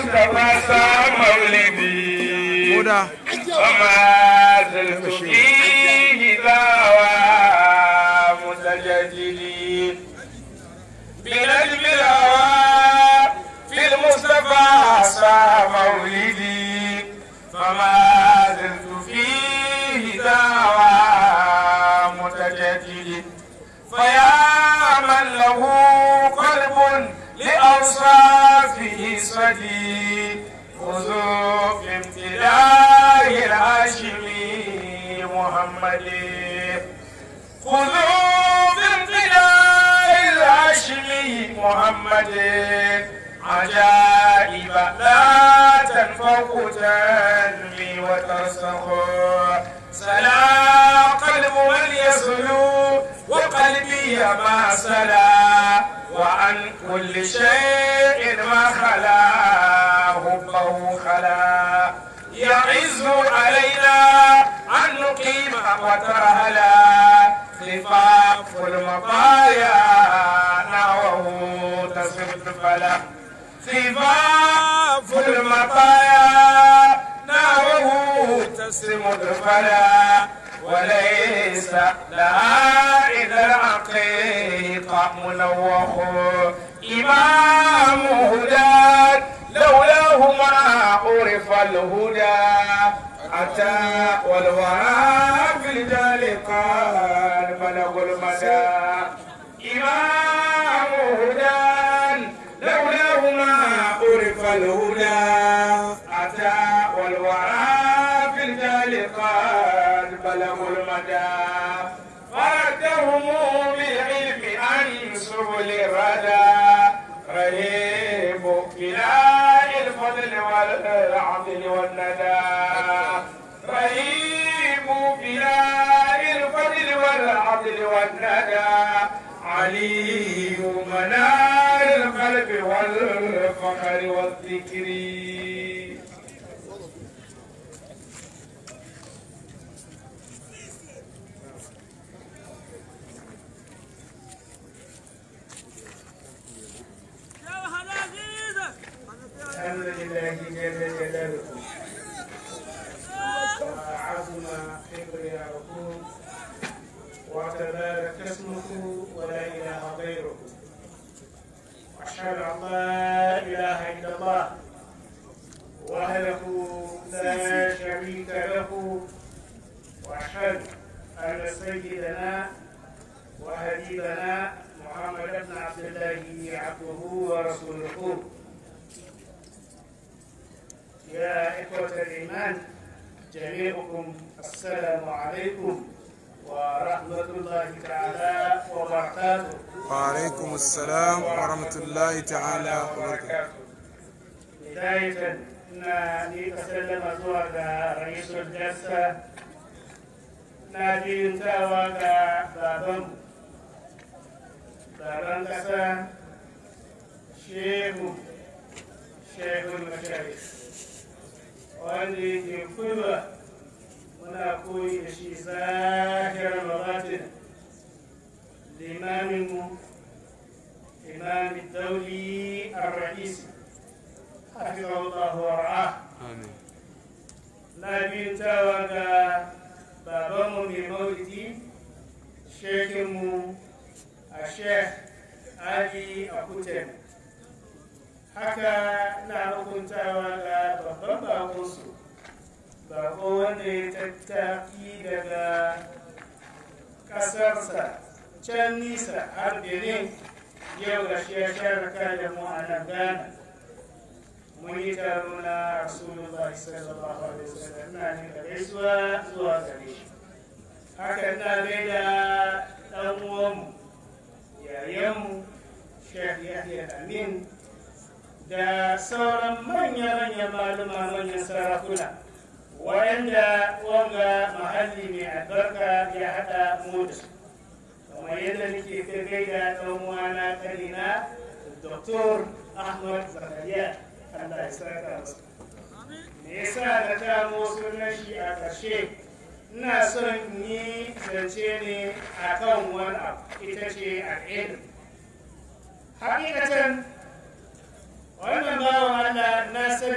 المصطفى صار مولدي Koda. وما زلت فيه دعوى متجددين بنجم الهوى في المصطفى صار مولدي فما زلت فيه دعوى متجدد فيا من له قلب لأوصافه صديق خذوا في امتداه الهاشمي محمد خذوا بامتداه الهاشمي محمد عجائب لا تنفق تنمي وترسخ سلا قلب من يسلو وقلبي ما سلا وعن كل شيء ما خلا حبه خلا يعز علينا أن نقيم وترهلا خفاف المطايا نحوه تصف فلا خفاف المطايا نحوه تسم الفلا وليس لها إذا العقيقة منوخ إمام هدى لولاه ما عرف الهدى أتى والورى في الجال قال بلغ المدى إمام هدى لولاه ما عرف الهدى أتى والورى في الجال قال بلغ المدى فردهم بالعلم عن سبل الردى رهيب بلاء الفضل والعدل والندى رهيب بلاء الفضل والعدل والندى علي منار القلب والفخر والذكر الحمد لله جل جلاله وعظم كبرياؤه وتبارك اسمه ولا اله غيره واشهد ان لا اله الا الله وحده لا شريك له واشهد ان سيدنا وحبيبنا محمد بن عبد الله عبده ورسوله يا إخوة الإيمان جميعكم السلام عليكم ورحمة الله تعالى وبركاته وعليكم السلام ورحمة الله تعالى وبركاته بداية نادي أسلم زوج رئيس الجلسة نادي تاوى بابم بابم كسا شيخ شيخ المشايخ wanda yake kulwa muna koyi da shi zahirar mabatin limaminmu imamin dauli ar-ra'isi hafizahullahu wa ra'ah آمين na bintawa ga babanmu mai maulidi shekinmu a sheikh ali akuten haka na hukuntawa ga babban bakonsu bako wanda ya tattaki daga ƙasarsa can nisa har benin yau ga shi ya sharaka da mu a nan ghana mun yi taro na rasulullah sallallahu alaihi wasallam ina ne da gaisuwa zuwa gare shi haka ina gaida ɗan uwanmu yayanmu shekh yahya amin da sauran manya-manyan maluma manyan sarakuna wayanda wanga mahalli mai albarka ya haɗa mu da su kamar yadda nake ta gaida ɗan uwana kanina Dr. Ahmad Zakariya Allah ya saka masa me yasa na kamo sunan shi a ƙarshe ina son in yi zance ne a kan wani abu ita ce al'ilm hakikatan wannan bawan Allah na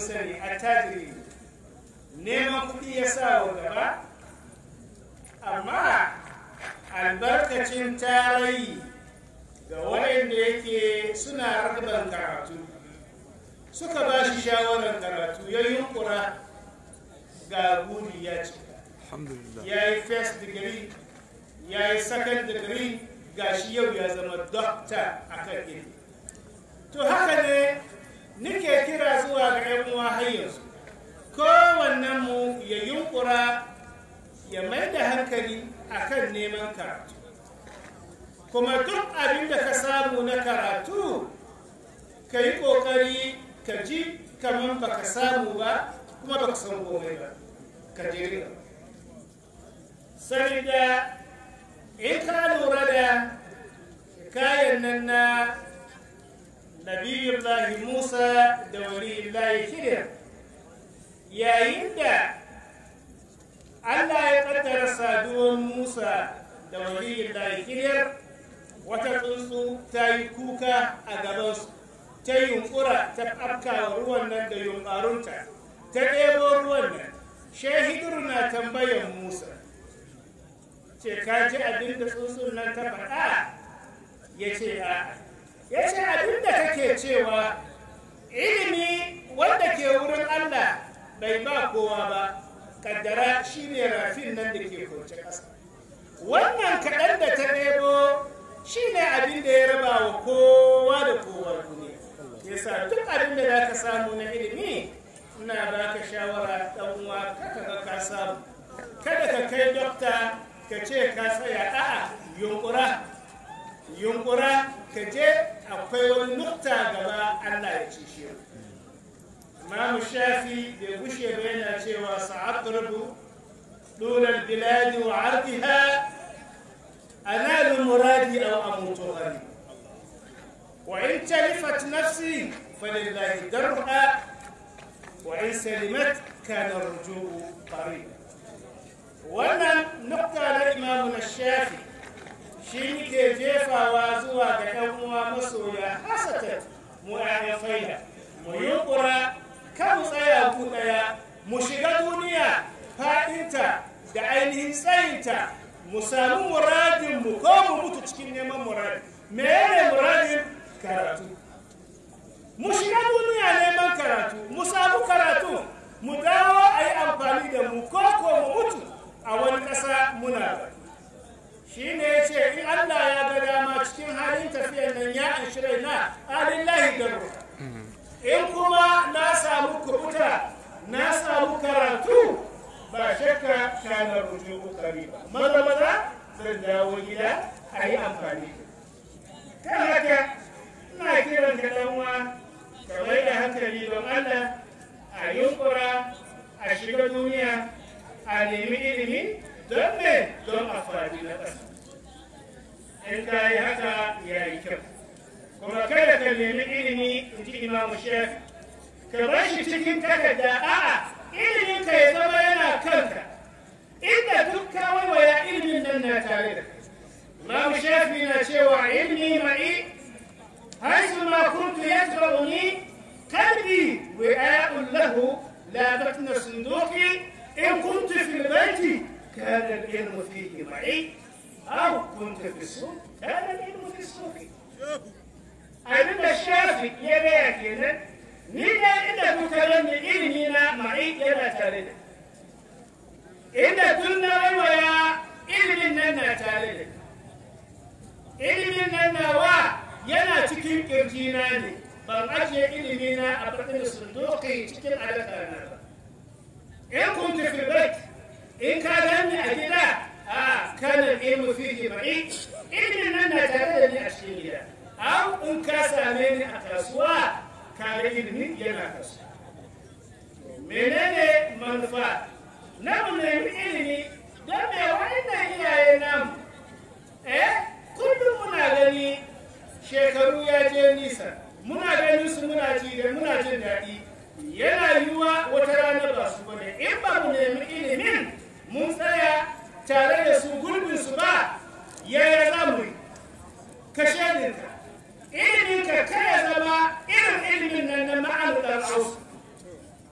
sani attajiri neman kuɗi ya sa wa gaba amma albarkacin tarayi ga waɗanda yake suna harbar karatu suka ba shi shawarar karatu ya yunkura ga guri ya cika alhamdulillah ya yi first degree ya yi second degree ga shi yau ya zama doctor a kan ilimi to haka ne nike kira zuwa ga 'yan uwa har yanzu kowannen mu ya yunkura ya mai da hankali akan neman karatu kuma duk abin da ka samu na karatu ka yi ƙoƙari ka ji kamar baka samu ba kuma baka san komai ba ka je saboda in ka lura da kayan nan na nabiyullahi musa da waliyullahi khidir yayin da allah ya kaddara saduwar musa da waliyullahi khidir wata tsuntsu ta yi kuka a gabansu ta yunkura ta afka ruwan nan da yunƙarunta ta ɗebo ruwan nan shahidur na tambayan musa ce ka ji abin da tsuntsun nan ta faɗa ya ce a ya ce abin da kake cewa ilimi wanda ke wurin allah bai ba kowa ba kaddara shi ne rafin nan da ke kauce ƙasa wannan kaɗan da ta ɗebo shi ne abin da ya raba wa kowa da kowa duniya yasa duk abin da za ka samu na ilimi ina ba ka shawara ɗan uwa kaka ga ka samu kada ka kai dokta ka ce ka tsaya a'a yunkura yunkura ka je akwai wani nukta gaba Allah ya ci shi Imam Shafi bai gushe ba yana cewa sa'adrubu dulal biladi wa ardiha analu muradi aw amutu ghani wa in talifat nafsi falillahi darha wa in salimat kana rujuu qarib wannan nukta na imamu na shafi shi ke jefawa zuwa ga ɗan uwa masoya hasatan mu ya faida mu yunkura kan tsaya ku ɗaya mu shiga duniya faɗinta da ainihin tsayinta mu samu muradin mu ko mu mutu cikin neman muradin me ne muradin karatu mu shiga duniya neman karatu mu samu karatu mu dawo a yi amfani da mu ko ko mu mutu a wani ƙasa muna da shi ne ya ce in Allah ya ga dama cikin halin tafiyar nan ya an shirai na alillahi da in kuma na samu kubuta na samu karatu ba shakka kana rujo kokari ba maza maza zan dawo gida a yi amfani kan haka ina kiran ka dan uwa ka mai da hankali don Allah a yunkura a shiga duniya a nemi ilimi don me don amfani na ƙasa in ka yi haka ya yi kyau kuma kada ka nemi ilimi in ji imamu shef ka bar shi cikin takarda a'a ilimin ka ya zama yana kanka inda duk ka waiwaya ilimin nan na tare da kai imamu shafi na cewa ilmi ma'i haisu ma kuntu yatba'uni qalbi wi'a'un lahu la batna sunduqi إن كنت في البيت كان العلم فيه معي أو كنت في السوق كان العلم في السوق abin da shafi ya gaya kenan ni da inda kuka ranni ilimi na ma'i yana tare da inda tun na waiwaya ilimin nan na tare da ilimin nan nawa yana cikin kirjina ne ban ajiye ilimi na a bakin sunduki cikin alaka na ba in kuntu fi bait in ka gani a gida a kana ilmu fihi ma'i ilimin nan na tare da ni a cikin gida au in ka same ni a kasuwa ka ga ilimi yana kasuwa menene manufa na mu nemi ilimi don me wannan iyaye namu eh kullum muna gani shekaru ya je nisa muna ganin su muna ji da muna jin daɗi yana yiwuwa wata rana ba su bane in ba mu nemi ilimin mun tsaya tare da su gurbin su ba yaya za mu yi ka shaidinka ilimin ka kai zama irin ilimin nan na ma'anar ɗan ausu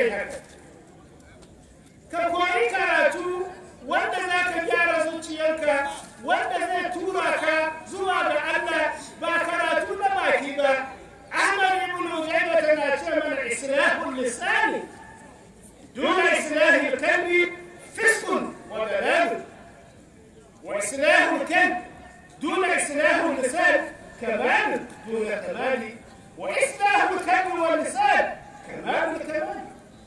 kai haka ka koyi karatu wanda za ka gyara zuciyarka wanda zai tura ka zuwa ga Allah ba karatu na baki ba Ahmad ibn Ujayba tana ce mana islahul lisani duna islahil kalbi fiskun wa dalal wa islahul kalb duna islahul lisan kamal duna kamali wa islahul kalbi wal lisan kamal kamal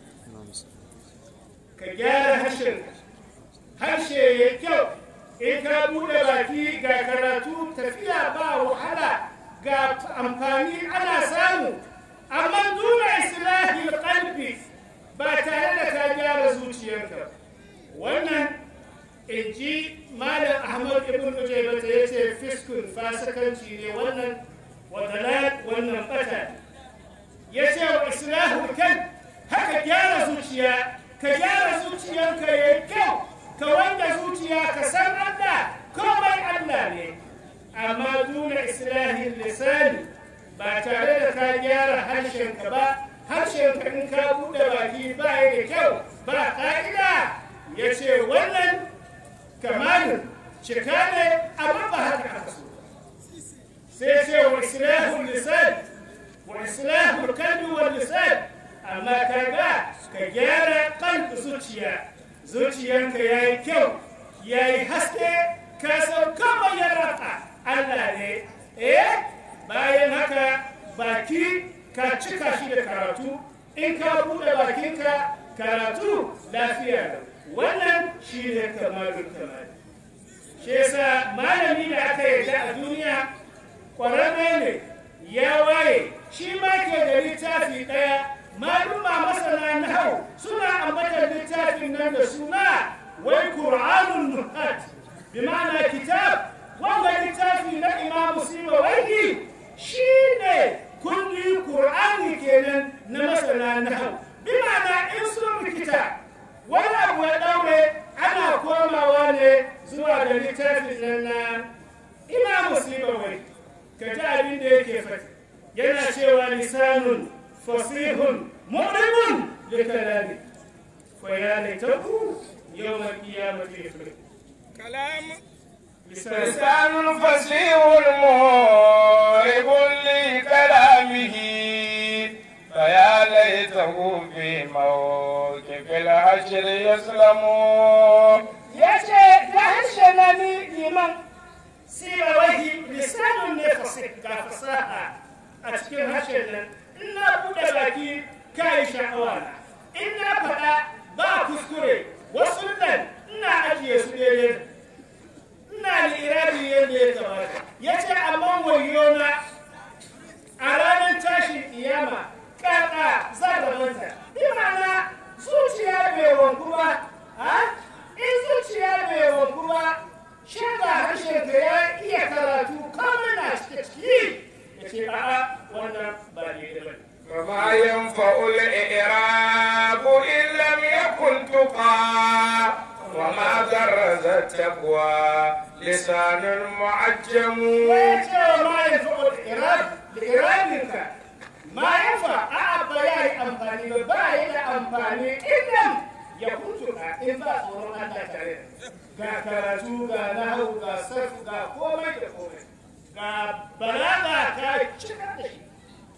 ka gyara harshenka harshe ya kyau in ka bude baki ga karatu tafiya ba wahala ga amfani ana samu amma duna islahi qalbi ba tare da ka gyara zuciyarka wannan in ji malam ahmad ibn ujayba ya ce fiskun fasikanci ne wannan wadalal wannan bata ya ce wa islahu kan haka gyara zuciya ka gyara zuciyarka ya kyau ka wanda zuciya ka san Allah komai Allah ne amma duna islahin lisani ba tare da ka gyara harshenka ba harshenka in ka buɗe baki ba ya da kyau ba ƙa'ida ya ce wannan kamalin cika ne amma ba haka aka so sai ce wa islahun lisan wa islahun kalbi wa lisan amma ka ga ka gyara kan zuciya zuciyanka ya yi kyau ya yi haske ka san kama ya rafa Allah ne eh bayan haka baki ka cika shi da karatu in ka buɗe bakinka karatu lafiya da wannan shi ne kamalin kamali shi yasa malami da aka yarda a duniya ƙwararre ne ya waye shi ma ke da littafi ɗaya maluma masana nahau suna ambatar littafin nan da suna wai qur'anun nuhat bi ma'ana kitab wanda littafi na imam sima wai shine kulli qur'ani kenan na masana nahau bi ma'ana in sun rikita wani abu ya daure ana komawa ne zuwa da littafin nan na imam sima wai ka ji abin da yake fata yana cewa lisanun فصيح مؤلم لكلامه فيا ليته يوم القيامة يفلح كلام لسان فصيح مرعب لكلامه فيا ليته في موقف الحشر يسلم yace ta harshe na ni liman siya wahi lisanin ne ga fasaha a cikin harshen nan in na buɗe baki kayi sha'awa na in na faɗa ba kuskure wasu nan ina ajiye su daidai ina lirabi yadda ya kamata ya ce amma wayo na a ranar tashin kiyama ƙaƙa za da manta bi ma'ana zuciya bai wanku ba in zuciya bai wanku ba shaga harshen ka ya iya karatu kawai na ciki ya ce a'a wannan ba daidai ba وما ينفع الإعراب إن لم يكن تقى وما درز التقوى لسان معجم ويce ma ya fi al'irab da irabinka ma ya fa a ba ya yi amfani ba ba ya da amfani idan ya kuntuka in ba tsoron Allah tare ga karatu ga nahu ga sarfu ga komai da komai ga balaga ka cika da shi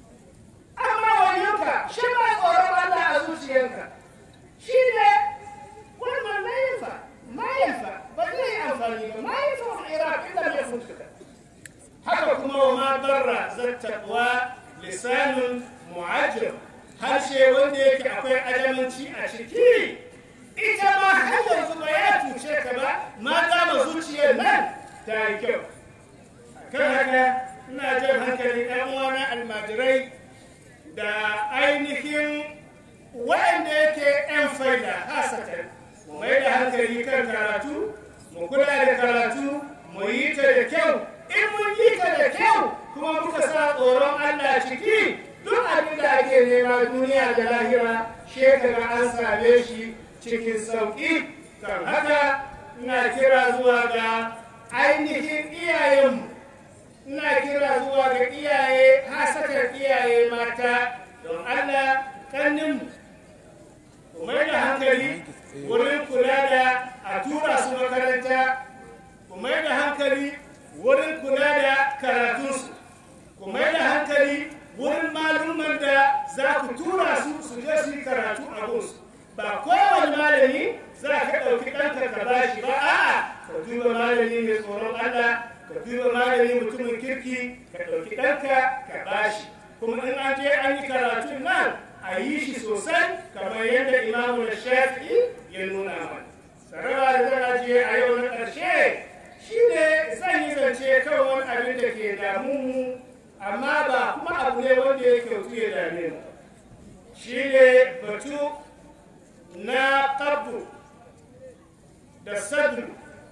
amma wayonka shi ba tsoron Allah a zuciyarka shi ne wannan mayafa mayafa ba zai yi amfani ba mayafa wa iraq inda mai kuntuka haka kuma wa ma barra zattaɓwa lisanin mu'ajir harshe wanda yake akwai adamanci a ciki ita ma har yanzu ba ya cuce ka ba ma dama zuciyar nan ta yi kyau kan haka ina jan hankali ɗan uwana almajirai da ainihin waɗanda yake 'yan faida hasatan mu mai da hankali kan karatu mu kula da karatu mu yi ta da kyau in mun yi ta da kyau kuma muka sa tsoron Allah ciki duk abin da ake nema duniya da lahira shekara an same shi cikin sauƙi kan haka ina kira zuwa ga ainihin iyayenmu ina kira zuwa ga iyaye hasakar iyaye mata don Allah kanninmu ku mai da hankali wurin kula da a tura su makaranta ku mai da hankali wurin kula da karatunsu ku mai da hankali wurin malumman da za ku tura su su je su yi karatu a gunsu ba kowane malami za ka ɗauki ɗanka ka ba shi ba a'a ka duba malami mai tsoron Allah ka duba malami mutumin kirki ka ɗauki ɗanka ka ba shi kuma in an je an yi karatun nan a yi shi sosai kamar yadda imamu da shafi'i ya nuna mana sarara da zan ajiye a yau na ƙarshe shi ne zan yi zance kan wani abin da ke damu mu amma ba kuma abu ne wanda ya kyautu ya dame mu shi ne batu na ƙabdu da sadru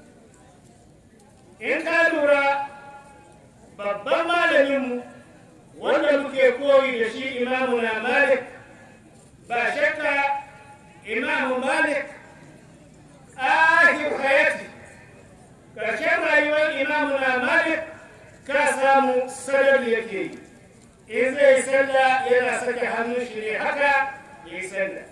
in ka lura babban malaminmu wanda muke koyi da shi imamu na malik ba shakka imamu malik ahir hayati ƙarshen rayuwar imamu na malik ka samu sadar yake yi in zai sallah yana sake hannun shi ne haka ya yi sallah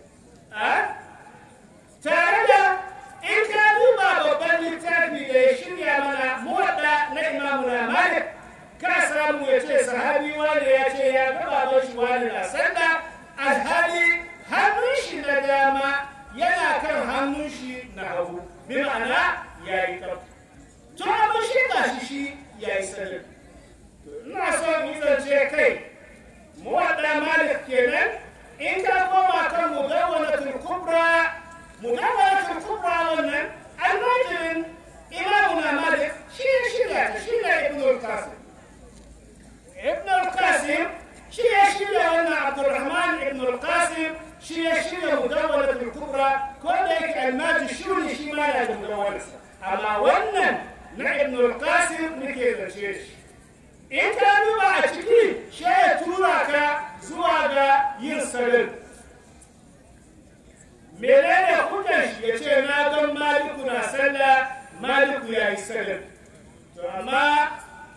tare da in ka duba babban littafi da ya shirya mana muwadda na imamu na malik ka samu ya ce sahabi wani ya ce ya gaba ba shi wani na sallah alhali hannun shi na dama yana kan hannun shi na hagu bi ma'ana ya yi kafa to amma shi ga shi shi ya yi sallah ina so in zance kai muwadda malik kenan in ka koma kan mudawwanatul kubra mudawwanatul kubra wannan almajirin imamuna malik shi ya shirya ta shi ne ibn al-qasim ibn al-qasim shi ya shirya wannan abdurrahman ibn al-qasim shi ya shirya mudawwanatul kubra ko da yake almajir shuri shi ma na da mudawwanarsa amma wannan na ibn al-qasim nake zace shi in ka duba a ciki shi ya tura ka zuwa ga yin salin menene hujjar shi ya ce na gan maliku na sallah maliku ya yi salin to amma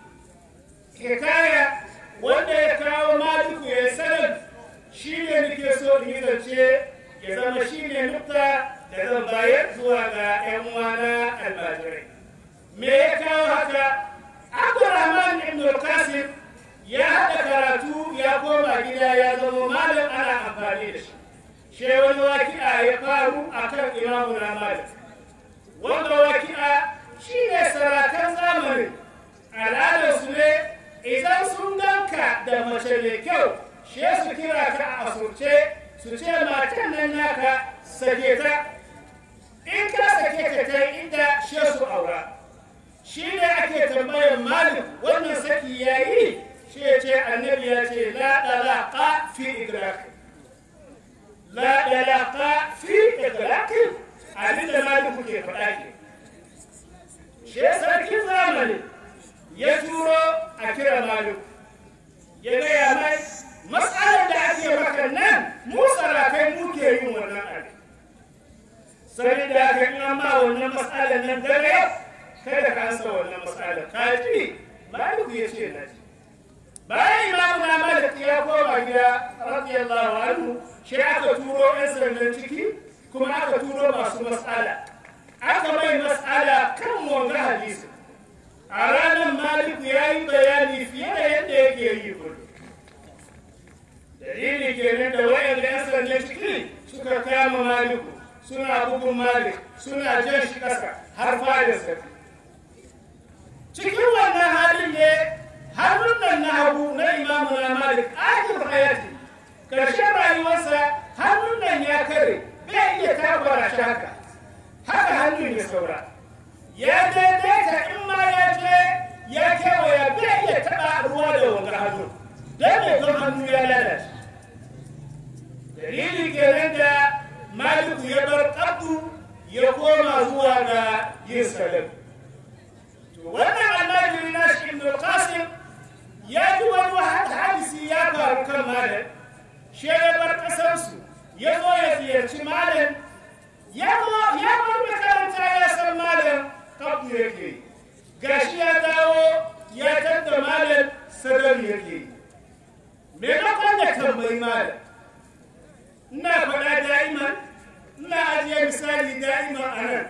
hikaya wanda ya kawo maliku ya yi salin shi ne nake so in yi zance ya zama shi ne nukta da zan bayar zuwa ga 'yan uwana almajirai me ya kawo haka abdurrahman ibn al-qasim ya haɗa karatu ya koma gida ya zama malam ana amfani da shi shi wani waki'a ya faru a kan imamu na malik wanda waki'a shi ne sarakan zamani al'adarsu ne idan sun ganka da mace mai kyau shi su kira ka a asurce su ce matan nan naka sake ta in ka sake ta ta inda shi su aura shi ne ake tambayar malik wannan saki ya yi shi ya ce annabi ya ce la dalaqa fi idrak la dalaqa fi idrak abin da malik kuke faɗa ke shi sarkin zamani ya turo a kira malik ya gaya mai matsalar da ake maka nan mu sarakai muke yin wannan abin sai da aka yi ma wannan matsalar nan dare kada ka ansa wannan matsala ka ji maliku ya ce na ji bayan imamu na malik ya koma gida radiyallahu anhu shi aka turo yan sandan ciki kuma aka turo masu matsala aka mai matsala kan wanga hadisi a ranar maliku ya yi bayani fiye da yadda yake yi kullum dalili kenan da wayan da yan sandan ciki suka kama maliku suna bugun malik suna jan shi ƙasa har fadin safi cikin wannan halin ne hannun nan na hagu na imamu na malik akhir hayati karshen rayuwarsa hannun nan ya kare bai iya tabbara shi haka haka hannun ya saura ya daidaita in ma ya je ya kewaya bai iya taɓa ruwa da wanga hannu don mai don hannu ya lalace dalili kenan da maliku ya bar ƙabdu ya koma zuwa ga yin salam wannan almajiri na shi ibn qasim ya ji wani hadisi ya faru kan malam shi ya bar kasarsu ya zo ya ziyarci malam ya ya bar makaranta ya san malam kabdu yake gashi ya dawo ya tadda malam sadar yake me da kwanda tambayi malam ina faɗa da'iman ina ajiye misali da'iman a nan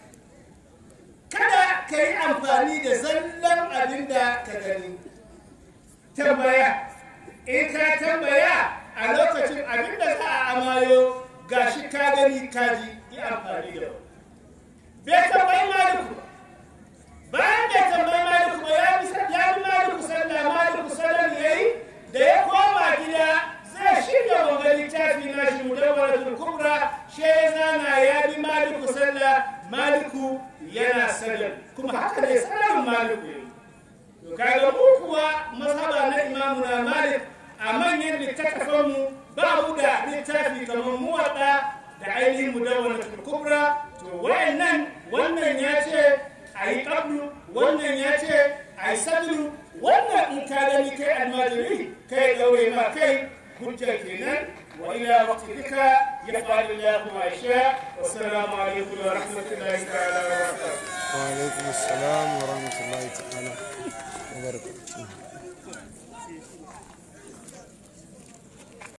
kada ka yi amfani da zallan abin da ka gani tambaya in ka tambaya a lokacin abin da za a amayo gashi ka gani kaji yi amfani da wani bai tambayi maliku bayan bai tambayi maliku ba ya bi maliku sallah maliku sallah ya yi da ya koma gida zai shirya wanga littafi na shi mudawwaratul kubra she zana ya bi maliku sallah maliku yana sallah kuma haka ne sallar maliku ne to kaga mu kuwa mazhaba na imamu na malik a manyan littattafanmu ba mu da littafi kamar muwaɗa da ainihin mudawwaratul kubra to wayannan wannan ya ce a yi ƙablu wannan ya ce a yi sadru wannan in ka gani kai almajiri kai ɗaure ma kai hujja kenan wa ila waqtika yaf'alu Allahu ma yasha wa assalamu alaikum wa rahmatullahi ta'ala wa barakatuh وعليكم السلام ورحمة الله تعالى وبركاته